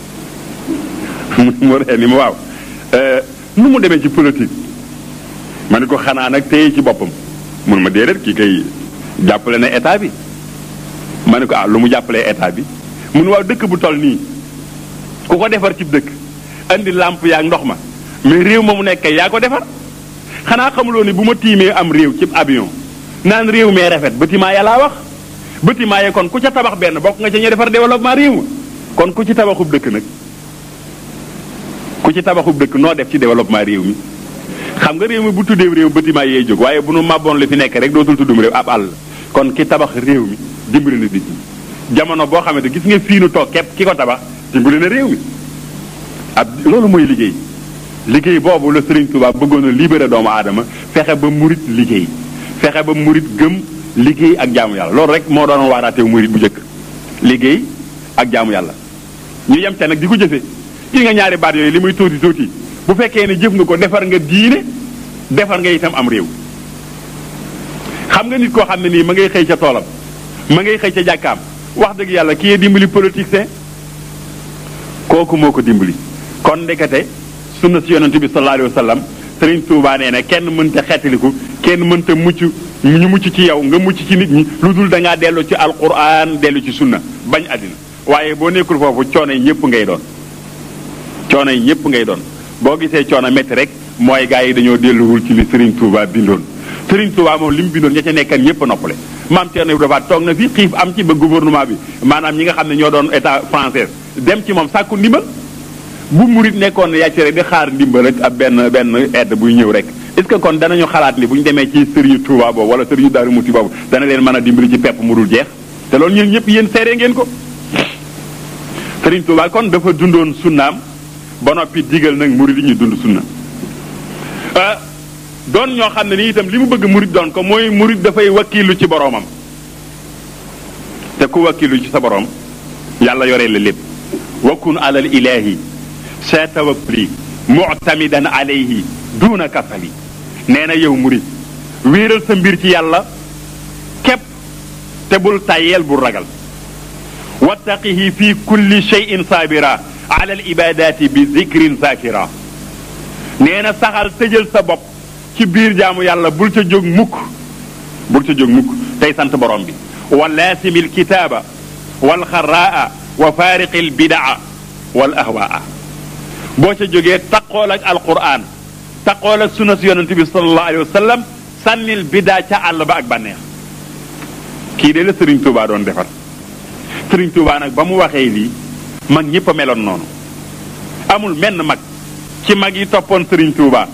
mu ree ni ma waaw nu mu demee ci politique ma ne ko xanaa nag téye ci boppam mun ma déedéet kii kay jàppale na état bi ma ne ko ah lu mu jàppalee état bi mun waaw dëkk bu toll nii ku ko defar ci dëkk andi làmp yaa ndox ma mais réew ma mu nekk yaa ko defar xanaa xamuloo ni bu ma tiimee am réew ci avion naan réew mee rafet bâtiment ya laa wax bâtiment ya kon ku ca tabax benn bokk nga ca ña defar développement réew ma kon ku ci tabaxub dëkk nag ku ci tabaxub dëkk noo def ci développement réew mi xam nga réew mi bu tuddee réew bâtiment yee jóg waaye bu nu màbboon li fi nekk rek dootul tuddum réew ab àll kon ki tabax réew mi dimbali na nit ñi jamono boo xamante gis nga fii nu toog képp ki ko tabax dimbali na réew mi ab loolu mooy liggéey liggéey boobu la Serigne Touba bëggoon a libéré doomu aadama fexe ba murit liggéey fexe ba murit gëm liggéey ak jaamu yàlla loolu rek moo doon waaraateew murit bu njëkk liggéey ak jaamu yàlla ñu yem te nag di ko jëfe gis nga ñaari baat yooyu li muy tuuti tuuti bu fekkee ne jëf nga ko defar nga diine defar nga itam am réew xam nga nit koo xam ne nii ma ngay xëy ca toolam ma ngay xëy ca jàkkaam wax dëgg yàlla kii dimbali politicien kooku moo ko dimbali kon ndekete sunna si yonente bi sallallahu alayhi wa sallam Sëriñ Tuubaa nee na kenn mënta xettaliku kenn mënta mucc ñu mucc ci yow nga mucc ci nit ñi lu dul da ngaa dellu ci alquran dellu ci sunna bañ àddina waaye boo nekkul foofu coono yi ñëpp ngay doon coono yi ñëpp ngay doon boo gisee coono métti rek mooy gars yi dañoo delluwul ci li Sëriñ Tuubaa bindoon Sëriñ Tuubaa moom li mu bindoon ña ca nekkan ñëpp noppale maam Thierno Ibrahima toog na fi xiif am ci ba gouvernement bi maanaam ñi nga xam ne ñoo doon état français dem ci moom sàkku ndimbal bu murit nekkoon ne yàcc rek di xaar ndimbal rek ab benn benn aide buy ñëw rek est-ce que kon danañu xalaat ni bu ñu demee ci sëriñu Touba boobu wala sëriñu Daaru Muti boobu dana leen mën a dimbali ci pepp mu dul jeex te loolu ñun ñëpp yéen seere ngeen ko sëriñ Touba kon dafa dundoon sunnaam ba noppi digal nag murit yi ñu dund sunna doon ñoo xam ne ni itam li mu bëgg murit doon ko mooy murit dafay wakkiilu ci boroomam te ku wakkiilu ci sa boroom yàlla yoree la lépp wakkun alal ilaahi sa tawakkuli muctamidan alayhi duuna kasali nee na yow murit wéeral sa mbir ci yàlla képp te bul tàyyeel bul ragal wattaqihi fi kulli cheyin saabira ala al ibadati bi zikrin zakira nee na saxal tëjal sa bopp ci biir jaamu yàlla bul ca jóg mukk bul ca jóg mukk tey sant borom bi wa laasimi alkitaaba wal xaraa wa faariqi albidaa wal ahwaa boo ca jógee taqool ak alquran taqool ak sunna si yonente bi salallahu alayhi wa sallam sànnil bidaa ca àll ba ak bànneex kii de la Sëriñ Tuubaa doon defar Sëriñ Tuubaa nag ba mu waxee lii mag ñëpp a meloon noonu amul menn mag ci mag yi toppoon Sëriñ Tuubaa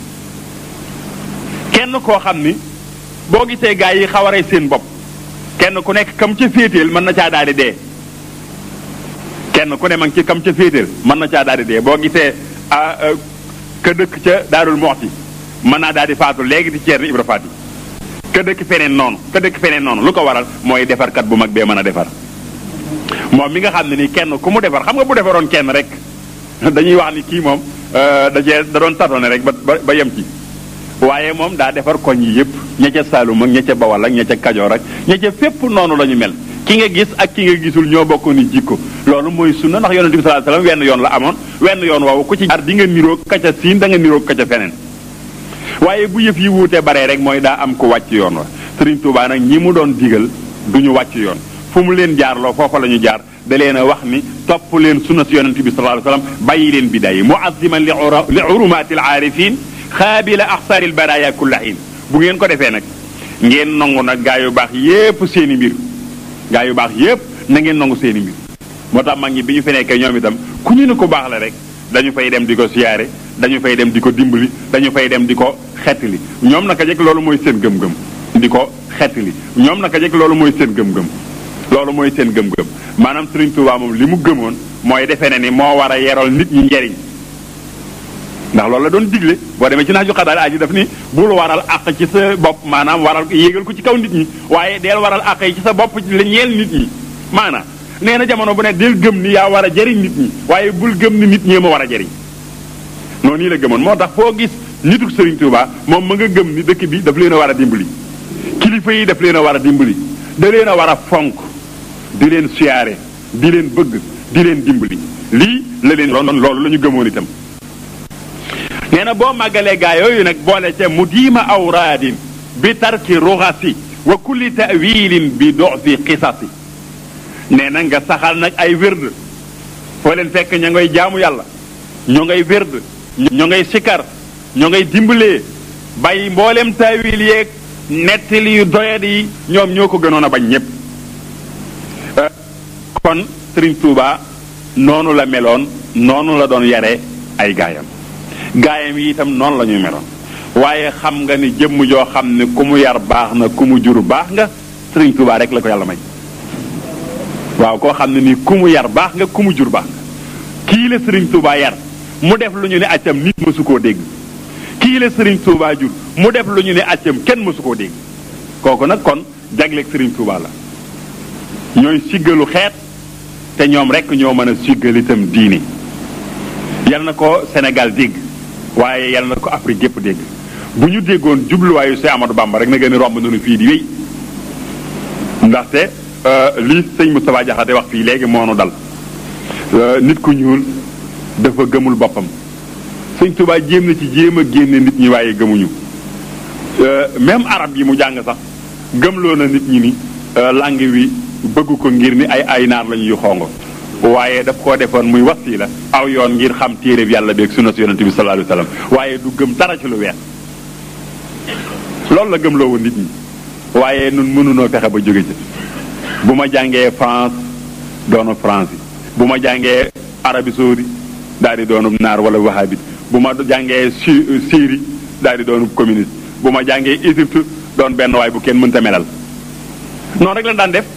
kenn koo xam ni boo gisee gaa yi xaw a rey seen bopp kenn ku nekk kam ca féeteel mën na caa daal di dee kenn ku ne ma ngi ci kam ca féeteel mën na caa daal di dee boo gisee ka dëkk ca Daarul Moxti mën naa daal di faatu léegi di Ceerno Ibra Faati ka dëkk feneen noonu ka dëkk feneen noonu lu ko waral mooy defarkat bu mag bee mën a defar moom mi nga xam ne ni kenn ku mu defar xam nga bu defaroon kenn rek dañuy wax ni kii moom da cee da doon tatone rek ba ba yem ci waaye moom daa defar koñ yi yëpp ña ca Saalum ak ña ca Bawal ak ña ca Kajoor ak ña ca fépp noonu la ñu mel ki nga gis ak ki nga gisul ñoo bokk ni jikko loolu mooy sunna ndax yonente bi sallallahu alayhi wasallam wenn yoon la amoon wenn yoon woowu ku ci jaar di nga niroog ka ca siin da nga niroog ka ca feneen waaye bu yëf yi wuute baree rek mooy daa am ku wàcc yoon wa Sëriñ Tuubaa nag ñi mu doon digal du ñu wàcc yoon fu mu leen jaarloo foofa la ñu jaar da leen a wax ni topp leen sunna si yonente bi sallallahu alayhi wasallam bàyyi leen bidaa yi muaziman li li urumaati al aarifin xaabila axsaaril baraaya kulla xiin bu ngeen ko defee nag ngeen nangu nag gaa yu baax yépp seen i mbir gaa yu baax yépp na ngeen nangu seen i mbir moo tax mag ñi bi ñu fi nekkee ñoom itam ku ñu ne ko baax la rek dañu fay dem di ko siyaare dañu fay dem di ko dimbali dañu fay dem di ko xettali ñoom naka jekk loolu mooy seen gëm-gëm di ko xettali ñoom naka jekk loolu mooy seen gëm-gëm loolu mooy seen gëm-gëm maanaam Sëriñ Tuubaa moom li mu gëmoon mooy defe ne ni moo war a yeral nit ñi njariñ ndax loolu la doon digle boo demee ci nax ju xadaal aji daf ni bul waral àq ci sa bopp maanaam waral yéegal ko ci kaw nit ñi waaye deel waral àq yi ci sa bopp la ñeel nit ñi maanaam nee na jamono bu ne del gëm ni yaa war a jëriñ nit ñi waaye bul gëm ni nit ñee ma war a jëriñ noonu nii la gëmoon moo tax foo gis nituk Serigne Touba moom ma nga gëm ni dëkk bi daf leen a war a dimbali kilifa yi daf leen a war a dimbali da leen a war a fonk di leen siyaare di leen bëgg di leen dimbali lii la leen loolu la ñu gëmoon itam nee na boo màggalee gaa yooyu nag boole ca mu diima awraadin bi tarki ruxasi wa kulli tawilin bi doxsi xisasi nee na nga saxal nag ay wérd foo leen fekk ña ngay jaamu yàlla ñoo ngay wérd ñoo ngay sikar ñoo ngay dimbalee bàyyi mboolem taawil yeeg nettali yu doyat yi ñoom ñoo ko gënoon a bañ ñépp kon Sëriñ Tuuba noonu la meloon noonu la doon yare ay gaayam gaayam yi itam noonu la ñuy meloon waaye xam nga ni jëmm joo xam ne ku mu yar baax na ku mu jur baax nga Sëriñ Tuuba rek la ko yàlla may waaw koo xam ne ni ku mu yar baax nga ku mu jur baax nga kii la Sëriñ Tuuba yar mu def lu ñu ne accam nit mësu koo dégg kii la Sëriñ Tuuba jur mu def lu ñu ne accam kenn mësu koo dégg kooku nag kon jagleeg Sëriñ Tuuba la ñooy siggalu xeet te ñoom rek ñoo mën a siggal itam diini yal na ko Sénégal dégg waaye yal na ko Afrique gépp dégg bu ñu déggoon jubluwaayu Seex Amadou Bamba rek na gën a romb nunu fii di wéy ndaxte lii sëñ Moustapha Diakhaté wax fii léegi moo nu dal nit ku ñuul dafa gëmul boppam sëñ Touba jéem na ci jéem a génne nit ñi waaye gëmuñu même arab yi mu jàng sax gëmloo na nit ñi ni langue wi bëgg ko ngir ni ay ay naar lañu yu xongo waaye daf koo defoon muy wasiila aw yoon ngir xam téeréb yàlla beeg sunna si yonente bi sallallahu alayhi wasallam waaye du gëm dara ci lu weex loolu la gëmloo woon nit ñi waaye nun mënunoo fexe ba jóge ci bu ma jàngee France doonu France yi bu ma jàngee Arabie Saoudi daal di doonub naar wala wahabit bu ma jàngee Syrie daal di doonub communiste bu ma jàngee Égypte doon benn waay bu kenn mënta melal noonu rek lañ daan def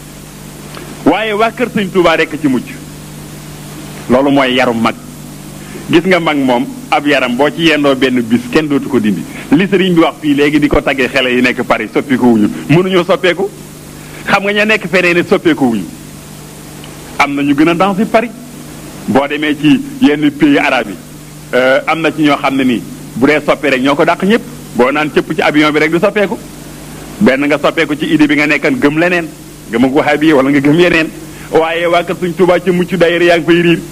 waaye waa kër sëñ Touba rekk ci mucc loolu mooy yarum mag gis nga mag moom ab yaram boo ci yendoo benn bis kenn dootu ko dindi li sëriñ bi wax fii léegi di ko taggee xele yi nekk Paris soppeeku wuñu mënuñoo soppeeku xam nga ña nekk feneen it soppeeku wuñu am na ñu gën a dansi Paris boo demee ci yenn pays arabes yi am na ci ñoo xam ne nii bu dee soppee rek ñoo ko dàq ñëpp boo naan cëpp ci avion bi rek di soppeeku benn nga soppeeku ci idée bi nga nekkan gëm leneen gëm ak wahabi wala nga gëm yeneen waaye waa kër suñ Tuubaa ca mucc daayira yaa ngi fay riir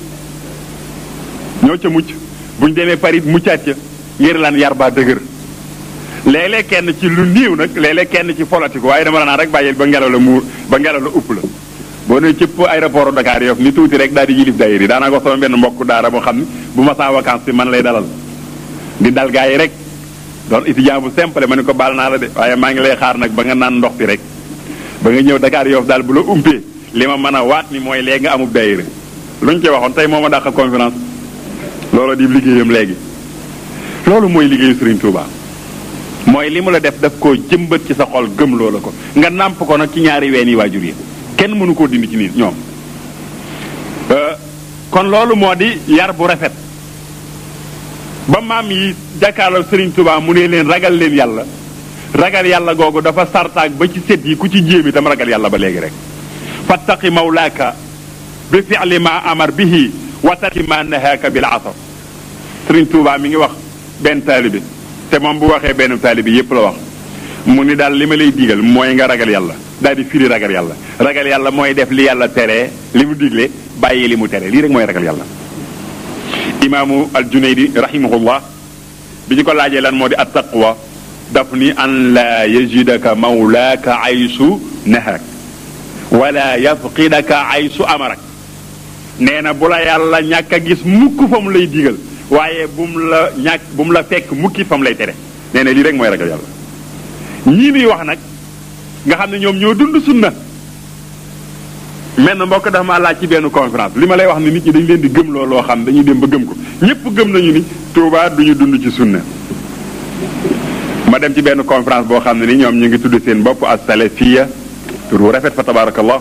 ñoo ca mucc buñ demee Paris muccaat ca ngir lan yar baa dëgër léeg-léeg kenn ci lu niiw nag léeg-léeg kenn ci folatiku waaye dama la naan rek bàyyil ba ngelaw la muur ba ngelaw la upp la boo ne cëpp aéroport Dakar Yoff ni tuuti rek daal di yilif daayira yi daanaa ko sama benn mbokk daara boo xam ne bu ma saa vacance bi man lay dalal di dal gaa yi rek doon étudiant bu simple ma ne ko baal naa la de waaye maa ngi lay xaar nag ba nga naan ndox bi rek ba nga ñëw Dakar Yoff daal bu la umpee li ma mën a waat ni mooy léegi nga amub daayira luñ ci waxoon tey moo ma dàq conférence loolu di liggéeyam léegi loolu mooy liggéeyu Serigne Touba mooy li mu la def daf koo jëmbat ci sa xol gëm loola ko nga nàmp ko nag ci ñaari ween yi waajur yi kenn mënu koo dindi ci nit ñoom kon loolu moo di yar bu rafet ba maam yi jàkkaarloo Serigne Touba mu ne leen ragal leen yàlla ragal yàlla googu dafa sartaak ba ci set yi ku ci jéem itam ragal yàlla ba léegi rek fattaqi mawlaaka bi fi'li ma amar bihi wa tarki ma nahaaka bil asar Serigne Touba mi ngi wax benn taalibe te moom bu waxee benn taalibe yépp la wax mu ni daal li ma lay digal mooy nga ragal yàlla daal di firi ragal yàlla ragal yàlla mooy def li yàlla tere li mu digle bàyyi li mu tere lii rek mooy ragal yàlla imaamu al junaydi rahimahullah bi ñu ko laajee lan moo di at taqwa daf ni an la yajidaka mawlaaka aysu nahaak wala yafqidaka aysu amarak nee na bu la yàlla ñàkk a gis mukk fa mu lay digal waaye bu mu la ñàkk bu mu la fekk mukki fa mu lay tere nee na lii rek mooy ragal yàlla ñii muy wax nag nga xam ne ñoom ñoo dund sunna mel na mbokk dafa ma laaj ci benn conférence li ma lay wax ni nit ñi dañ leen di gëm loo loo xam dañuy dem ba gëm ko ñëpp gëm nañu ni Touba duñu dund ci sunna ma dem ci benn conférence boo xam ne ni ñoom ñu ngi tudd seen bopp as salafiya tur wu rafet fa tabarakallah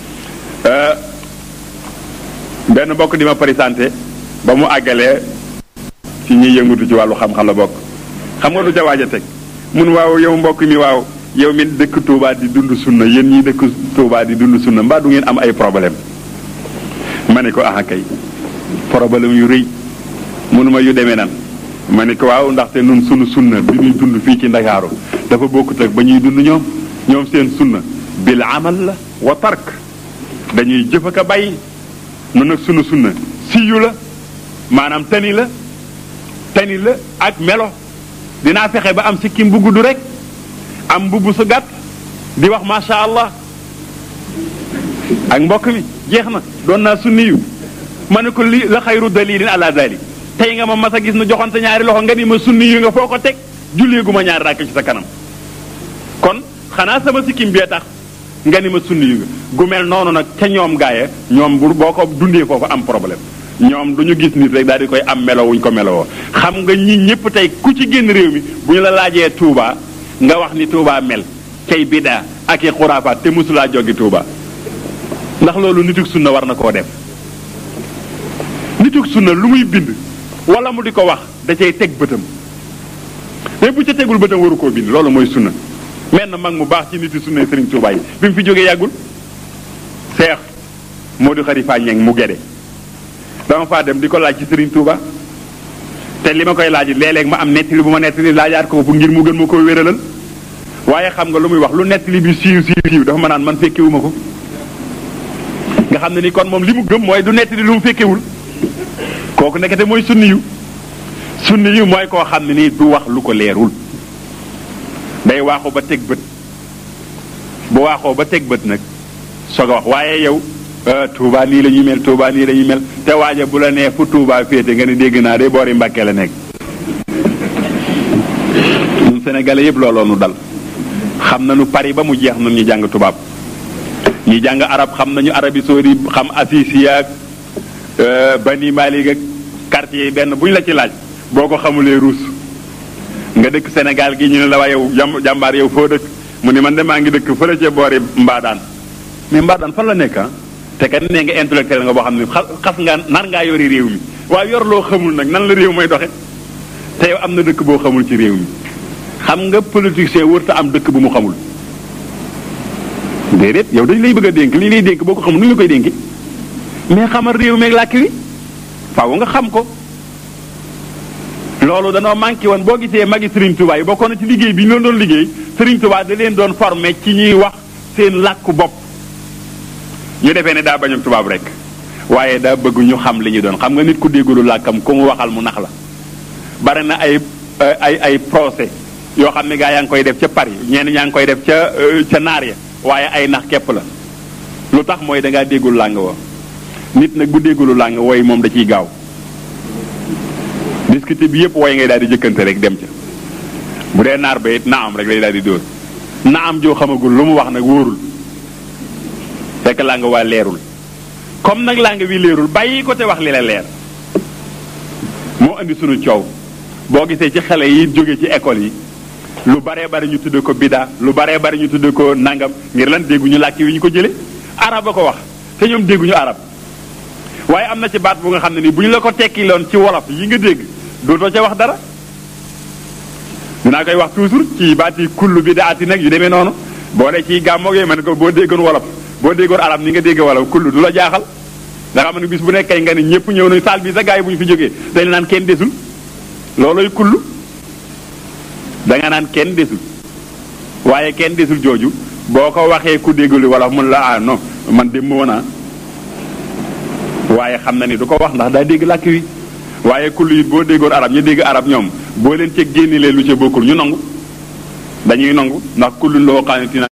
benn mbokk di ma présenté ba mu àggalee ci ñuy yëngatu ci wàllu xam-xam la bokk xam nga du ca waaj a teg mun waaw yow mbokk mi waaw yow mi dëkk Touba di dund sunna yéen ñi dëkk Touba di dund sunna mbaa du ngeen am ay problème ma ne ko ah kay problème yu rëy munuma yu demee nan ma ne ko waaw ndaxte nun sunu sunna bi ñuy dund fii ci ndakaaru dafa bokkut ak ba ñuy dund ñoom ñoom seen sunna bil amal la wa tark dañuy jëf ak a bàyyi nun nag sunu sunna siyu la maanaam tani la tani la ak melo dinaa fexe ba am sikkim bu gudd rek am mbubb su gàtt di wax macha allah ak mbokk mi jeex na doon naa sunni yu ma ne ko li la xayru dalilin ala dalik tey nga ma mas a gis nu joxante ñaari loxo nga ni ma sunni yu nga foo ko teg jullee gu ma ñaari ràkk ci sa kanam kon xanaa sama sikkim bee tax nga ni ma sunni yu nga gu mel noonu nag ca ñoom gaaye ñoom bu boo ko dundee foofu am problème ñoom du ñu gis nit rek daal di koy am melo wuñ ko melowoo xam nga ñi ñëpp tey ku ci génn réew mi bu ñu la laajee Touba nga wax ni Touba mel cay bidaa ak i xuraafaat te mosulaa joggi Touba ndax loolu nituk sunna war na koo def nituk sunna lu muy bind wala mu di ko wax da cay teg bëtam mais bu ca tegul bëtam waru koo bind loolu mooy sunna menn mag mu baax ci niti sunna Serigne Touba yi bi mu fi jógee yàggul seex moo di xari faa ñeng mu gede dama faa dem di ko laaj ci Serigne Touba te li ma koy laaj léeg-léeg ma am nettali bu ma nettali laajaat ko bu ngir mu gën ma koo wéralal waaye xam nga lu muy wax lu nettali bi siiw siiw siiw dafa ma naan man fekkewuma ko nga xam ne ni kon moom li mu gëm mooy du nettali lu mu fekkewul kooku nekkate mooy sunni yu sunni yu mooy koo xam ne nii du wax lu ko leerul day waaxu ba teg bët bu waaxoo ba teg bët nag soog a wax waaye yow Touba nii la ñuy mel Touba nii la ñuy mel te waaja bu la nee fu Touba féete nga ni dégg naa de boori Mbàkke la nekk ñun Sénégalais yëpp looloo nu dal xam nañu Paris ba mu jeex nun ñu jàng tubaab ñi jàng arab xam nañu Arabie Saoudite xam Assisi ak Bani Malik ak quartier yi benn bu ñu la ci laaj boo ko xamulee ruus nga dëkk Sénégal gi ñu ne la waa yow jàmbaar yow foo dëkk mu ni man de maa ngi dëkk fële ca boori Mbaadaan mais Mbaadaan fan la nekk ah te kat nee nga intellectuel nga boo xam ne xas nga nar ngaa yori réew mi waaye yor loo xamul nag nan la réew may doxe te yow am na dëkk boo xamul ci réew mi xam nga politicien wërta am dëkk bu mu xamul déedéet yow dañ lay bëgg a dénk li lay dénk boo ko xamul nu ñu la koy dénki mais xamal réew meeg làkk wi faaw nga xam ko loolu danoo manqué woon boo gisee magi Serigne Touba yi bokkoon na ci liggéey bi ñu leen doon liggéey Serigne Touba da leen doon formé ci ñuy wax seen làkku bopp ñu defee ne daa bañam tubaab rek waaye daa bëgg ñu xam li ñu doon xam nga nit ku déggulu làkkam ku mu waxal mu nax la bari na ay ay ay procès yoo xam ne gaa yaa ngi koy def ca Paris ñenn ñaa ngi koy def ca ca naar ya waaye ay nax képp la lu tax mooy da ngaa déggul làng wa nit nag bu déggulu làng wooy moom da ciy gaaw discuter bi yëpp wooy ngay daal di jëkkante rek dem ca bu dee naar ba it naam rek lay daal di dóor naam joo xamagul lu mu wax nag wóorul fekk làng waa leerul comme nag làng wi leerul bàyyi ko te wax li la leer moo indi sunu coow boo gisee ci xale yi jóge ci école yi lu baree bari ñu tudde ko bida lu baree bari ñu tudde ko nangam ngir lan dégguñu làkk wi ñu ko jële arab a ko wax te ñoom dégguñu arab waaye am na ci baat bu nga xam ne nii bu ñu la ko tekki loon ci wolof yi nga dégg dootoo ca wax dara dinaa koy wax toujours ci baat yi kullu bidaati nag yu demee noonu boo ne ci gàmmoog yooyu man ko boo déggoon wolof boo déggoon arab ni nga dégg wolof kullu du la jaaxal nga xam ne bis bu nekkee nga ni ñëpp ñëw nañ saal bi sa gars yi bu ñu fi jógee dañ naan kenn desul looloy kullu da nga naan kenn desul waaye kenn desul jooju boo ko waxee ku déggul wolof mun la ah non man dem woon naa waaye xam na ni du ko wax ndax daa dégg làkk wi waaye kullu it boo déggoon arab ñu dégg arab ñoom boo leen ca génne leen lu ca bokkul ñu nangu dañuy nangu ndax kullu loo xaanitina